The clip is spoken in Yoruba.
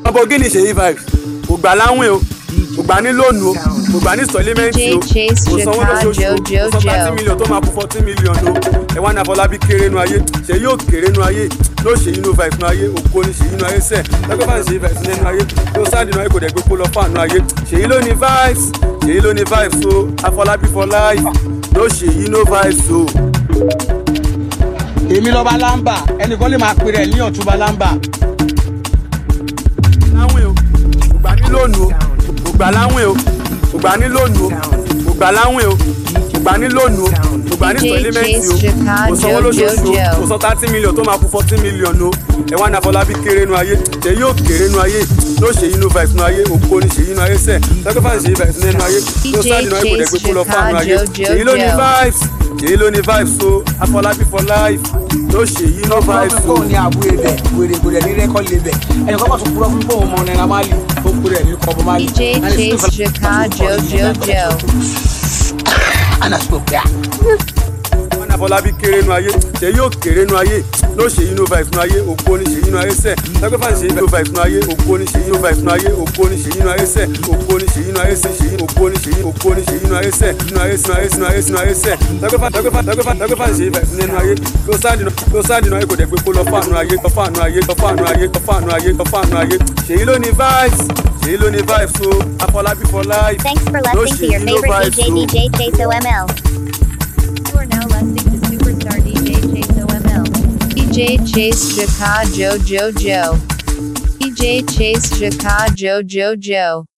lamborghini ṣèyí vibes kò gbà láwìn o kò gbà ní lónìí o kò gbà ní sọlímẹ́ǹtì o DJ Chase kò sanwó lóṣooṣù o Chicago, kò san thirty Jojo. million tó máa kú fourteen million o ẹ wá ní àfọlábí kéré nu ayé ṣèyí ò kéré nu ayé ló ṣèyí nu vibes nu ayé ògo ni ṣèyí nu ayé sẹ lọ́gbẹ́ fáwọn ṣèyí vibes nínú ayé ló sáàdì nu ayé kò dẹ̀ gbé kó lọ fáànù ayé ṣèyí ló ní vibes ṣèyí ló ní vibes o àfọlábí for life ló ṣèyí no vibes o. èmi lọ́ba lámbà ẹnìkan lè máa pèrè ní ọ̀túnba lámbà. láwìn o kò gbà ní lónìí o kò gbà láwìn o kò gbà ní lónìí o kò gbà láwìn o kò gbà ní lónìí o kò gbà ní DJ sọlímẹ́ǹtì o Chase kò sanwó Chicago, lóṣooṣù o Jojo. kò san thirty million tó máa kú fourteen million o ẹ wá ní àfọlábí kéré nu ayé ṣe yóò kéré nu ayé ló ṣe yín nu vibes nu ayé ògo ni ṣe yín nu ayé sẹ lọ́gbẹ́ fáwọn ṣe yí vibes nínú ayé ló sáàdì nu ayé kò dẹ̀ gbé kó lọ fáànù ayé èyí ló ní vibes èyí ló ní vibes o àfọlábí for life ló ṣe yín no vibes o. fóònù ní àbúrò ibẹ̀ wèrè kò dẹ̀ ní rẹ́kọ̀dì ibẹ̀ ẹnìkan bá tún kúrọ́ fún fóònù ọmọ náírà máàlì tó kúrẹ́ ní kọ́bọ̀ máàlì. DJ Chase Chicago, Jojo. anasiko pia. wọn ní àfọlábí kéré nu ayé ṣe yóò kéré nu ayé ló ṣe yín no vibes nu ayé ògo ni ṣe yín nu ayé sẹ lọ́gbẹ́ fáwọn ṣe yín no vibes nu ayé ògo ni ṣe yín no vibes nu ayé ògo ni ṣe yín nu ayé sẹ ògo ni ṣe yín nu ayé sẹ ṣe yín ògo ni ṣe yín ògo ni ṣe yín nu ayé sẹ nu ayé sinu ayé sinu ayé sinu ayé sẹ lọ́gbẹ́ fáwọn lọ́gbẹ́ fáwọn lọ́gbẹ́ fáwọn lọ́gbẹ́ fáwọn ṣe yín vibes nínú ayé ló sáàdì nu ló sáàdì nu ayé kò dẹ̀ gbé kó lọ fáànù ayé lọ fáànù ayé lọ fáànù ayé lọ fáànù ayé lọ fáànù ayé ṣèyí ló ní vibes ṣèyí ló ní vibes o àfọlábí for life Thanks for ló listening to ṣe your yín no favorite vibes DJ o. DJ Chase OML. You are now listening to superstar DJ Chase OML. DJ Chase Chicago, Jojo. DJ Chase Chicago, Jojo.